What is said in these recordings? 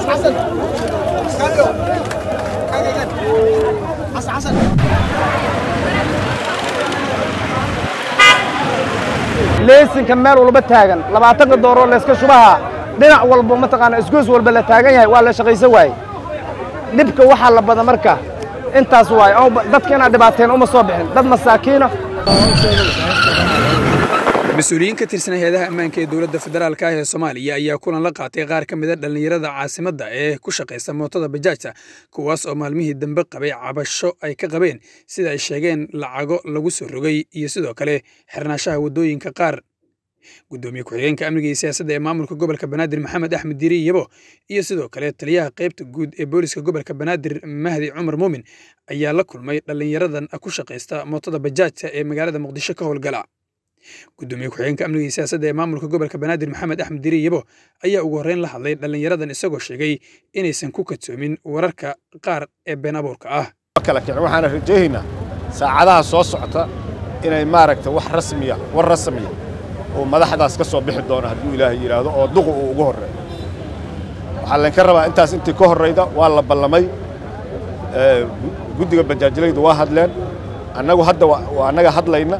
leesinka meel walba taagan labaatanka dooroo layska shubaha dhinac walba mataqaana isgoys walba la taagan yahay waa la shaqaysan waaye dhibka waxaa la bada marka intaas waaye dadka inaad dhibaateen uma soo bixin dad masaakiina mas-uuliyiin ka tirsan hay-adaha ammaanka ee dowladda federaalka ah ee soomaaliya ayaa kulan la qaatay qaar ka mida dhallinyarada caasimadda ee ku shaqaysa mootada bajaajta kuwaas oo maalmihii dambe qabay cabasho ay ka qabeen sida ay sheegeen lacago lagu soo rogay iyo sidoo kale xirnaashaha waddooyinka qaar guddoomiye ku-xigeenka amniga iyo siyaasadda ee maamulka gobolka banaadir maxamed axmed diiri yabo iyo sidoo kale taliyaha qaybta guud ee booliska gobolka banaadir mahdi cumar muumin ayaa la kulmay dhallinyaradan ku shaqaysta mootada bajaajta ee magaalada muqdisho ka howlgala guddoomiye ku-xigeenka amniga iyo siyaasadda ee maamulka gobolka banaadir maxamed axmed diiri yabo ayaa ugu horreyn la hadlay dhallinyaradan isagoo sheegay inaysan ku kadsoomin wararka qaar ee been abuurka ah waxaana rajaynaynaa saacadaha soo socota inay maaragta wax rasmiya war rasmiya oo madaxdaas ka soo bixi doona hadduu ilaahay yidhaahdo oo duqu uu ugu horreeyo waxaa laynka rabaa intaas intii ka horrayda waa la ballamay guddiga bajaajlaydu waa hadleen annagu hadda waa annaga hadlayna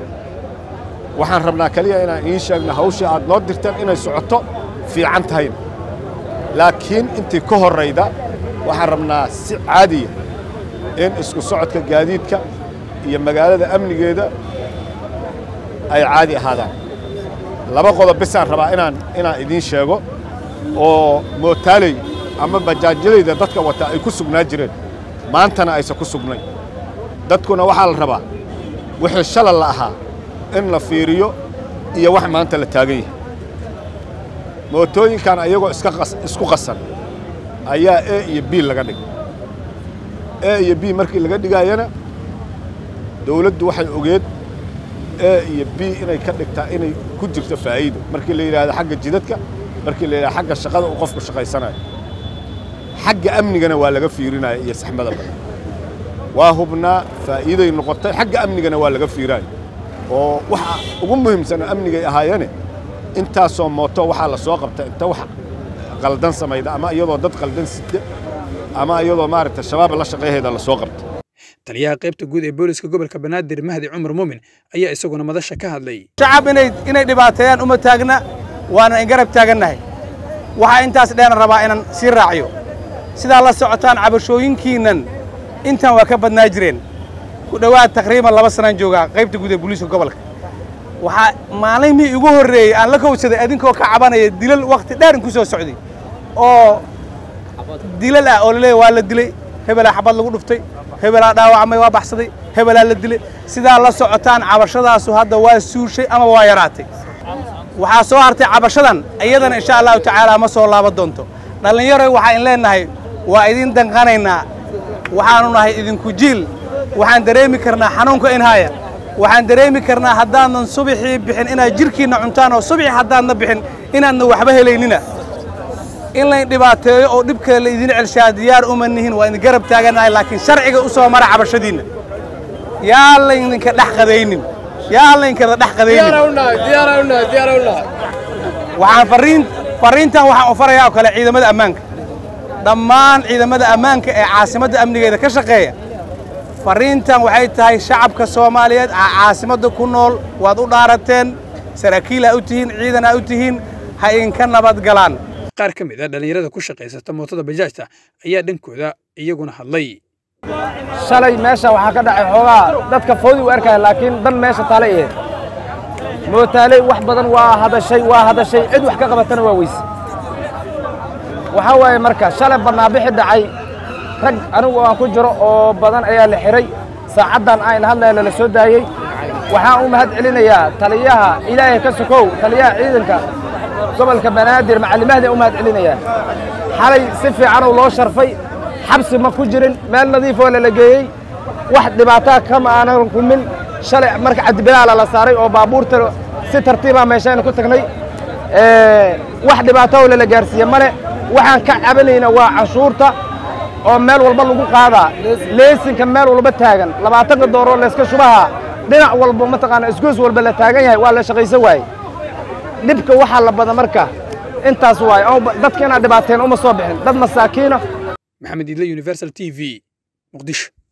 waxaan rabnaa keliya inaan iin sheegno hawshii aad noo dirteen inay socoto fiican tahayna laakiin intii ka horrayda waxaan rabnaa si caadiya in isku socodka gaadiidka iyo magaalada amnigeeda ay caadi ahaadaan laba qodob bisaan rabaa inaan inaan idiin sheego oo mootaaley ama bajaajyalayda dadka wata ay ku sugnaa jireen maantana aysan ku sugnayn dadkuna waxaa la rabaa wixii shalal la ahaa in la fiiriyo iyo wax maanta la taagan yahay mootooyinkan ayagoo isku qasan ayaa e iyo b laga dhigay e iyo b markii laga dhigaayana dawladdu waxay ogeed e iyo b inay ka dhigtaa inay ku jirto faa'iido markii la yidhaahdo xagga jidadka markii la yidhahdo xagga shaqada uu qofku shaqaysanayo xagga amnigana waa laga fiirinaya iyo saxmada badan waa hubnaa faa'iiday noqotay xagga amnigana waa laga fiiraayo oo waxa ugu muhiimsano amnigay ahaayeene intaasoo mooto waxaa la soo qabta inta wax qaldan samayda ama iyadoo dad qaldan sida ama iyadoo maaragta shabaab la shaqayhayda la soo qabta taliyaha qaybta guud ee booliska gobolka banaadir mahdi cumar muumin ayaa isaguna madasha ka hadlay shacab inay inay dhibaateeyaan uma taagna waana in garab taagannahay waxaa intaas dheena rabaa inaan sii raaciyo sidaa la socotaan cabashooyinkiinnan intan waa ka badnaa jireen ku dhowaad taqriiban laba sanaan joogaa qaybta guud ee booliiska gobolka waxaa maalimii igu horreeyey aan la kowsaday adinkoo ka cabanaya dilal wakhti dheer in ku soo socday oo dilal ah oo laleeyahy waa la dilay hebelaa xabad lagu dhuftay hebelaa dhaawacmay waa baxsaday hebelaa la dilay sidaa la socotaan cabashadaasu hadda waa suushay ama waa yaraatay waxaa soo hartay cabashadan iyadana insha allahu tacaala ma soo laaban doonto dhallinyaroy waxaa in leennahay waa idin danqanaynaa waxaanu nahay idinku jiil waxaan dareemi karnaa xanuunka in haya waxaan dareemi karnaa haddaanan subaxii bixin inaad jirhkiinna cuntaan oo subaxii haddaadna bixin inaadna waxba helaynina in layn dhibaateeyo oo dhib kale la idin celshaa diyaar uma nihin waa idin garab taagannahay laakiin sharciga u soo mara cabashadiinna yaa laydinka dhex qadaynin yaa laynkada dhex qadaynin waxaan farriin farriintan waxaan u farayaa oo kale ciidamada ammaanka dhammaan ciidamada ammaanka ee caasimadda amnigeeda ka shaqeeya farriintan waxay tahay shacabka soomaaliyeed caasimadda ku nool waad u dhaarateen saraakiil aa u tihiin ciidan aa u tihiin ha idinka nabad galaan qaar ka mid a dhallinyarada ku shaqaysata mootada bajaajta ayaa dhankooda iyaguna hadlay shalay meesha waxaa ka dhacay xoogaa dadka foodi u arkaya laakiin dan meesha taale eed mootaaley wax badan waa hadashay waa hadashay cid wax ka qabatana waa weyse waxaa waaye marka shalay bannaabixi dhacay rag anigu aan ku jiro oo badan ayaa la xidhay saacaddan aan hadlaya lala soo daayey waxaan u mahad celinayaa taliyaha ilaahay ka sokow taliyaha ciidanka gobolka banaadir macallimahda u mahad celinayaa xalay si fiicanuu loo sharfay xabsi ma ku jirin meel nadiifoo lala geeyey wax dhibaataa kama aanan kumin shalay marka cabdibilaala la saaray oo baabuurta si tartiibaa meeshaynu ku tagnay wax dhibaatoo lala gaarsiiye male waxaan ka cabanayna waa canshuurta oo meel walba lagu qaadaa leesinka meel walba taagan labaatanka dooroo layska shubaha dhinac walba mataqaana isgoys walba la taagan yahay waa la shaqaysan waaye dhibka waxaa la bada marka intaas waaye oo dadka inaad dhibaateen uma soo bixin dad masaakiina maxamed idle universal t v muqdisho